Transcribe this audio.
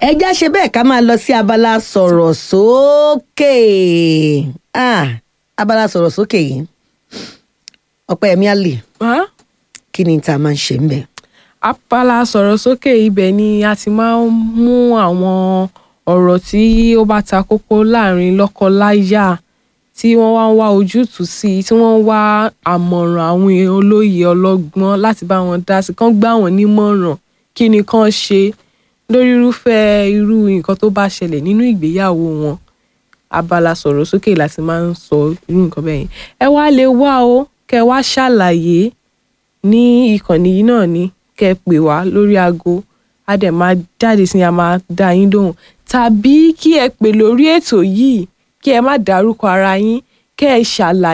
ẹjá ṣe bẹ́ẹ̀ ká máa lọ sí abala sọ̀rọ̀ sókè Ah, abala sọ̀rọ̀ sókè yìí ọpẹ́yẹmí àlè Huh? kí ni tá a máa ń ṣe ń bẹ̀. apala sọ̀rọ̀ sókè ibẹ̀ ni a ti máa ń mú àwọn ọ̀rọ̀ tí ó bá ta kókó láàrin lọ́kọ-láyà tí wọ́n wá ń wá ojútùú sí i tí wọ́n ń wá àmọ̀ràn àwọn olóye ọlọ́gbọ́n láti bá wọn dá sí i kán gbà wọ́n nímọ̀ràn kí ni kán ṣe lórí irúfẹ́ irú nǹkan tó bá ṣẹlẹ̀ nínú ìgbéyàwó wọn abala sọ̀rọ̀ sókè láti máa ń sọ irú nǹkan bẹ́ẹ̀ yẹn ẹ wá lè wá o kẹ wá ṣàlàyé ní ìkànnì yìí náà ni kẹ pè wá lórí aago a dẹ̀ máa jáde sí i a máa dá yín lóhùn tàbí kí ẹ pè lórí ètò yìí kí ẹ má dárúkọ ara yín kẹ ẹ ṣàlàyé.